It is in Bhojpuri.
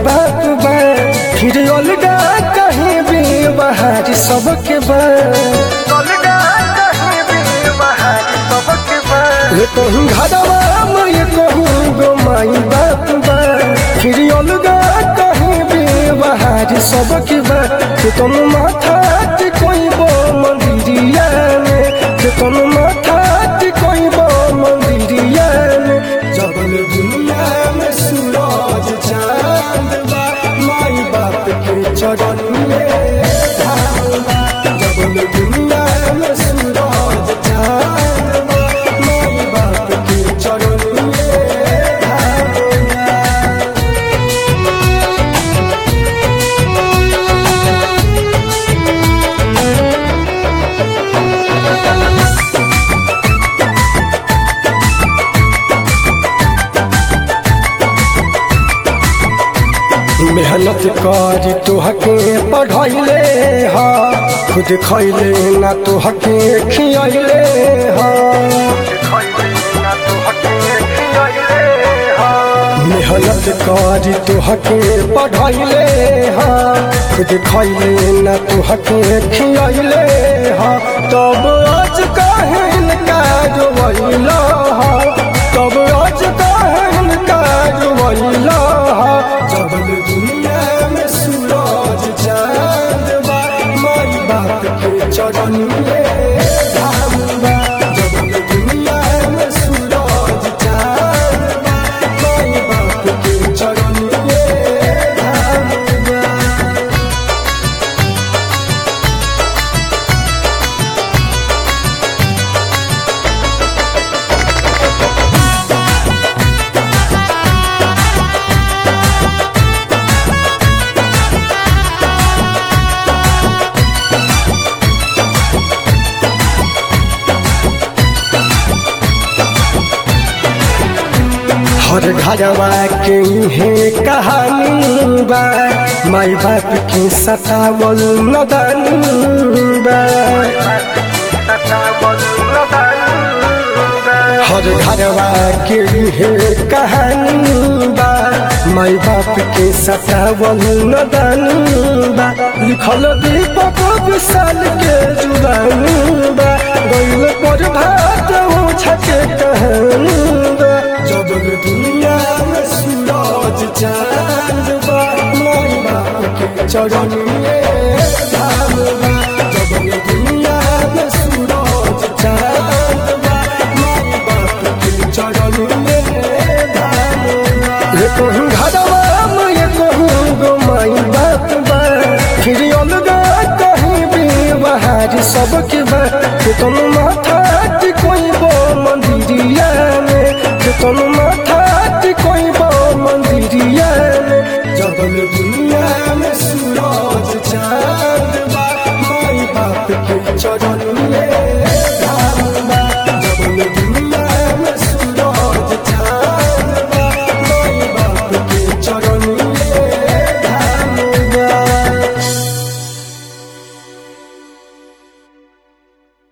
बाप बा फिर अलगा कहीं भी बाहर सबके बा अलगा कहीं भी बाहर सबके बा ये कहूँ घरवा में ये कहूँ गो माई बाप बा फिर अलगा कहीं भी बाहर सबके बा कि तुम माथा कोई बो मंदिरिया में कि तुम माथा कोई बो मंदिरिया में जबल दुनिया में सूरज चांद बा माई बाप के चरण में धाम बा। जबल दुनिया में सूरज चांद बा माई बाप के चरण में धाम बा। मेहनत कर तुहके पढ़ैले हा खुद खैले ना तुहके खियैले हा मेहनत कर तुहके पढ़ैले हा खुद खैले ना तुहके खियैले हा तब आज कहन का जोइला हा तब आज कहन का जोइला हा जबल दुनिया में सूरज चांद बा माई बाप के चरण में धाम बा जबल दुनिया में सूरज चांद बा माई बाप के चरण में धाम बा हर घरवा के इहे कहानी बा माई बाप के सतावल नदानी बा हर घरवा के इहे कहानी बा माई बाप के सतावल नदानी बा लिखल दीपक विशाल के जुबानी बा गइल पर भात छके कहानी बा जबल दुनिया में सूरज चांद बा माई बाप के चरण में धाम बा जबल दुनिया में सूरज चांद बा माई बाप के चरण में धाम बा ये कहूँ घरवा में ये कहूँ गो माई बाप बा फिर अलगा कहीं भी बाहर सबके बा कि तुम माथा कोई बो मंदिरिया में कि तुम माथा कोई बो मंदिरिया में जबल दुनिया